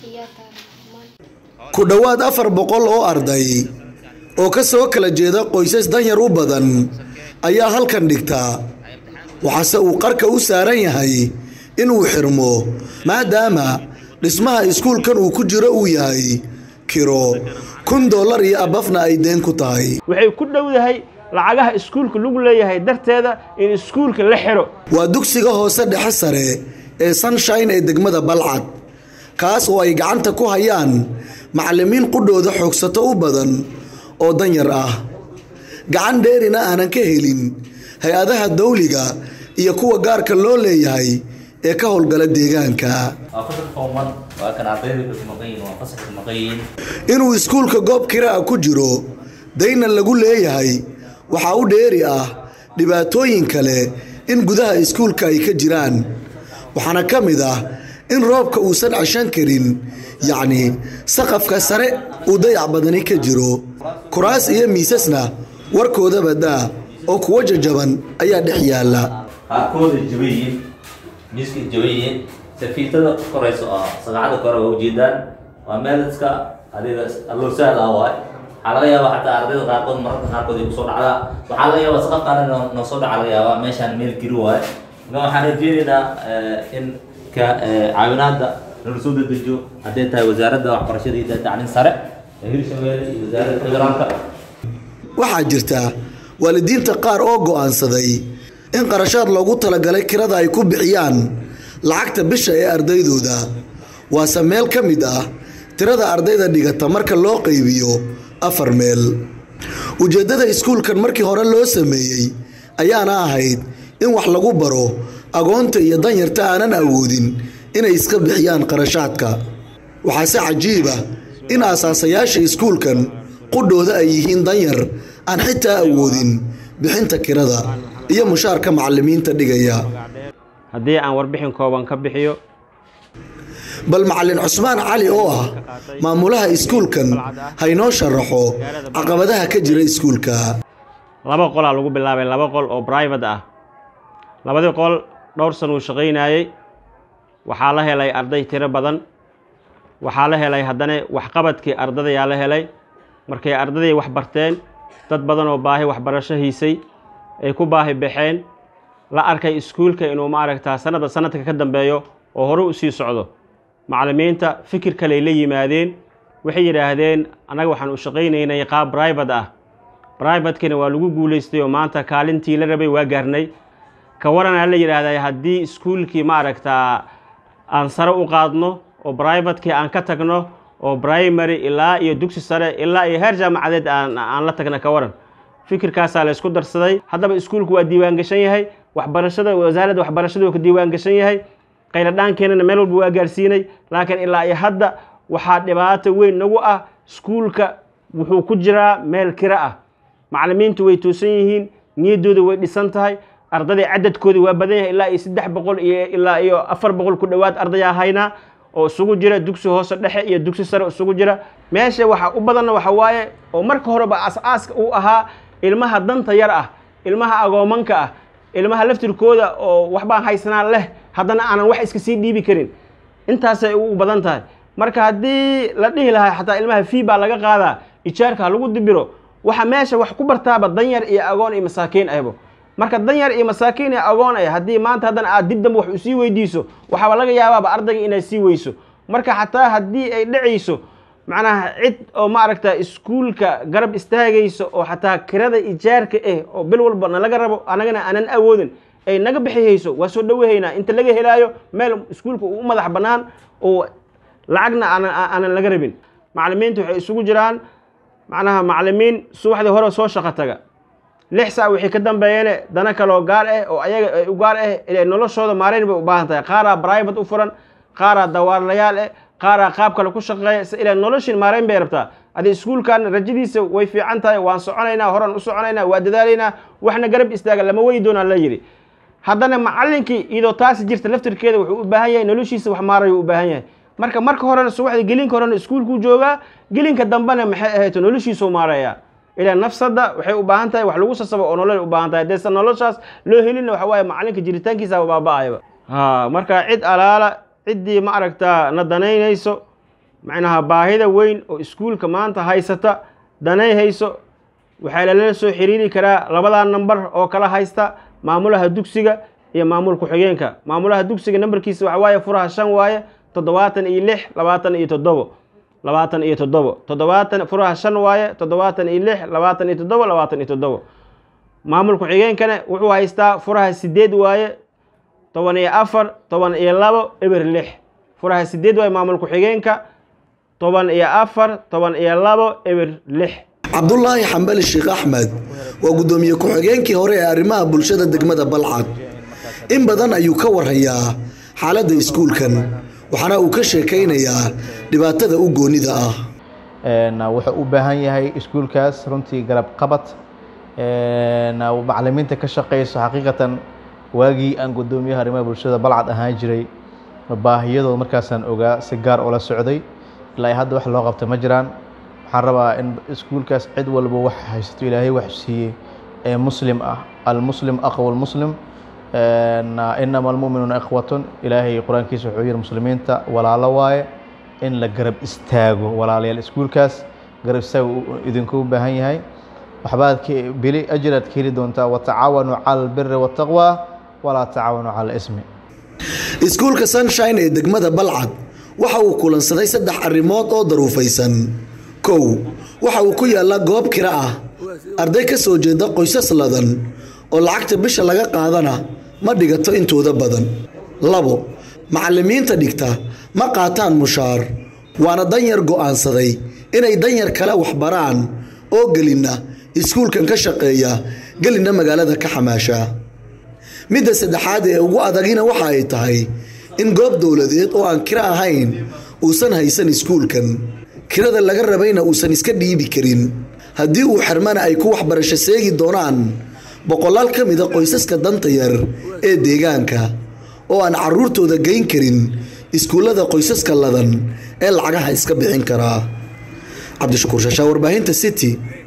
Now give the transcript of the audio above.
ku dhowaad afar boqol oo arday oo ka soo kala jeeda qoysas danyar u badan ayaa halkan dhigtaa waxaase uu qarka u saaran yahay inuu xirmo maadaama dhismaha iskuulkan uu ku jiro uu yahay kiro kun dollar iyo abafna ay deen ku tahay waxay ku dhowdahay lacagaha iskuulka lagu leeyahay darteeda in iskuulka la xiro waa dugsiga hoose dhexe sare ee sunshine ee degmada balcad kaas oo ay gacanta ku hayaan macallimiin qudhooda xoogsato u badan oo danyar ah gacan dheerina aanan ka helin hay-adaha dawliga iyo kuwa gaarka loo leeyahay ee ka howlgala deegaanka inuu iskuulka goob kiraa ku jiro dayna lagu leeyahay waxaa u dheeri ah dhibaatooyin kale in gudaha iskuulka ay ka jiraan waxaana ka mid ah in roobka uusan ceshan karin yacni saqafka sare uu dayac badani ka jiro kuraas iyo miisasna warkoodaba daa oo kuwa jajaban ayaa dhex yaalla qaarkooda jaban yihiin miiska jaban yihiin safiitada korayso oo sagacada kore waa ujeedaan waa meel iska adiga alloo sahal ah waay waxaa laga yaabaa xataa ardayda qaarkood mararka qaarkood ay kusoo dhacdaa waxaa laga yaabaa saqafkaana noo soo dhaca laga yaabaa meeshaan meel giri waaye marka waxaan rajeynaynaa in ka caawinaada nala soo dedejiyo hadday tahay wasaaradda waxbarashada iyo tacliin sare ee hirshabeelle iyo wasaaradda federaalka waxaa jirta waalidiinta qaar oo go'aansaday in qarashaad loogu talagalay kirada ay ku bixiyaan lacagta bisha ee ardaydooda waase meel ka mid ah tirada ardayda dhigata marka loo qaybiyo afar meel ujeeddada iskuulkan markii hore loo sameeyey ayaana ahayd in wax lagu baro agoonta iyo danyarta aanan awoodin inay iska bixiyaan qarashaadka waxaase cajiib ah in aasaasayaasha iskuulkan qudhooda ay yihiin danyar aan xitaa awoodin bixinta kirada iyo mushaarka macallimiinta dhigaya haddii aan warbixin kooban ka bixiyo bal macallin cusmaan cali oo ah maamulaha iskuulkan haynoo sharaxo caqabadaha ka jira iskuulka laba qolaa lagu bilaabay laba qol oo brivate ah labadii qol dhowr san uu shaqaynayey waxaa la helay arday tiro badan waxaa la helay haddana waxqabadkii ardadayaa la helay markay ardadii wax barteen dad badan oo baahi waxbarasho hiisay ay ku baahi baxeen la arkay iskuulka inuu maaragtaa sanadba sanadka ka dambeeyo oo hore u sii socdo macallimiinta fikir kaley la yimaadeen waxay yidhaahdeen annaga waxaan u shaqaynaynay qaab brivate ah brivatekina waa lagu guulaystay oo maanta kaalintii la rabay waa gaarnay ka waranaa la yidhaahdaa haddii iskuulkii maaragtaa aan sare u qaadno oo brivatekii aan ka tagno oo primary ilaa iyo dugsi sare ilaa iyo heer jaamacadeed aan aan la tagna ka waran fikirkaasaa la isku darsaday haddaba iskuulku waa diiwaan gashan yahay waxbarashada wasaaradda waxbarashada waa ka diiwaan gashan yahay qayladhaankeenana meel walba waa gaarsiinay laakiin ilaa iyo hadda waxaa dhibaato weyn nagu ah iskuulka wuxuu ku jiraa meel kiro ah macallimiintu way toosan yihiin niyaddooda way dhisan tahay ardaday cadadkoodii waa badan yahay ilaa iyo saddex boqol iyo ilaa iyo afar boqol ku dhowaad ardayaa haynaa oo isugu jira dugsi hoose dhexe iyo dugsi sare isugu jira meesha waxa u badanna waxa waaye oo marka horeba as-aaska uu ahaa ilmaha danta yar ah ilmaha agoomanka ah ilmaha laftirkooda oo waxbaan haysanaan leh haddana aanan wax iska sii dhiibi karin intaasay ugu badan tahay marka haddii la dhihi lahaa xataa ilmaha fii baa laga qaadaa ijaarka ha lagu dibiro waxa meesha wax ku bartaaba danyar iyo agoon iyo masaakiin ahbo marka danyar iyo masaakiin iyo agoon ay haddii maanta haddana aad dib dambe wax usii weydiiso waxaaba laga yaabaaba ardayga inaad sii weyso marka xataa haddii ay dhacayso macnaha cid oo maaragta iskuulka garab istaagayso oo xataa kirada ijaarka ah oo bil walba nalaga rabo anagana aanan awoodin ay naga bixihayso waa soo dhawahaynaa inta laga helaayo meel iskuulka uu u madax bannaan oo lacagna aanan aanan laga rabin macallimiinta waxay isugu jiraan macnaha macallimiin subaxdii hore soo shaqo taga lix saac wixii ka dambeeyane dana kaloo gaar ah oo ayaga ay u gaar ah inay noloshooda maarayn bay u baahan tahay qaaraa private u furan qaaraa dawaarlayaal ah qaaraa qaab kale ku shaqeeya si ilaa noloshin maarayn bay rabtaa adi iskuulkan rajadiisa way fiican tahay waan soconaynaa horaan u soconaynaa waa dadaalaynaa waxna garab istaaga lama weyi doonaa la yidhi haddana macallinkii iyadoo taasi jirta laftirkeeda wuxuu u baahan yahay noloshiisa wax maarayu u baahan yahay marka marka horena subaxda gelinka horena iskuulkuu joogaa gelinka dambena maxay ahayd noloshiisuu maareeyaa ilaa nafsadda waxay u baahan tahay wax lagu sasabo oo nolol u baahan tahay haddaysan noloshaas loo helina waxa waaye macallinka jiritaankiisa baaba'ayaba ha marka cid alaala ciddii ma aragtaa na danaynayso macnaha baahida weyn oo iskuulka maanta haysata danay hayso waxaa lala soo xiriiri karaa labadaa namber oo kala haysta maamulaha dugsiga iyo maamul ku-xigeenka maamulaha dugsiga nambarkiisa waxa waaye furaha shan waaye toddobaatan iyo lix labaatan iyo toddobo labaatan iyo toddobo toddobaatan furaha shan waaye toddobaatan iyo lix labaatan iyo toddobo labaatan iyo toddobo maamul ku-xigeenkana wuxuu haystaa furaha sideed waaye toban iyo afar toban iyo labo eber lix furaha sideed waaye maamul ku-xigeenka toban iyo afar toban iyo labo eber lix cabdulaahi xambali sheekh axmed waa guddoomiye ku-xigeenkii hore ee arrimaha bulshada degmada balcad in badan ayuu ka warayaa xaaladda iskuulkan waxaana uu ka sheekaynayaa dhibaatada u goonida ah wuxuu u baahan yahay iskuulkaas runtii garab qabad macalimiinta ka shaqeyso xaqiiqatan waagii aan guddoomiyaha arrimaha bulshada balcad ahaan jiray baahiyadooda markaasaan ogaa si gaar ula socday ilaa hadda wax loo qabta ma jiraan waxaan rabaa in iskuulkaas cid walba wax haysato ilaahay wax siiyey ee muslim ah almuslim aqwa lmuslim inama almuminuuna ikhwatun ilaahay qur-aankiisa wuxuu yihi muslimiinta walaalo waaye in la garab istaago walaalayaal iskuulkaas garab istaago idinku baahan yahay waxbaad bili ajraad ka heli doontaa watacaawanuu cala albiri waataqwa walaa tacaawanuu cala ismi iskuulka sunshine ee degmada balcad waxa uu kulansaday saddex arrimood oo daruufaysan kow waxa uu ku yaallaa goob kira ah arday ka soo jeeda qoysas ladan oo lacagta bisha laga qaadana ma dhigato intooda badan labo macallimiinta dhigta ma qaataan mushaar waana danyar go'aansaday inay danyar kale waxbaraan oo gelinna iskuulkan ka shaqeeya gelinna magaalada ka xamaasha midda saddexaad ee ugu adagina waxa ay tahay in goob dowladeed oo aan kiro ahayn uusan haysan iskuulkan kirada laga rabayna uusan iska dhiibi karin haddii uu xirmana ay ku waxbarasho seegi doonaan boqolaal ka mida qoysaska danta yar ee deegaanka oo aan caruurtooda geyn karin iskuullada qoysaska ladan ee lacagaha iska bixin karaa cabdishakuur shashaa warbaahinta city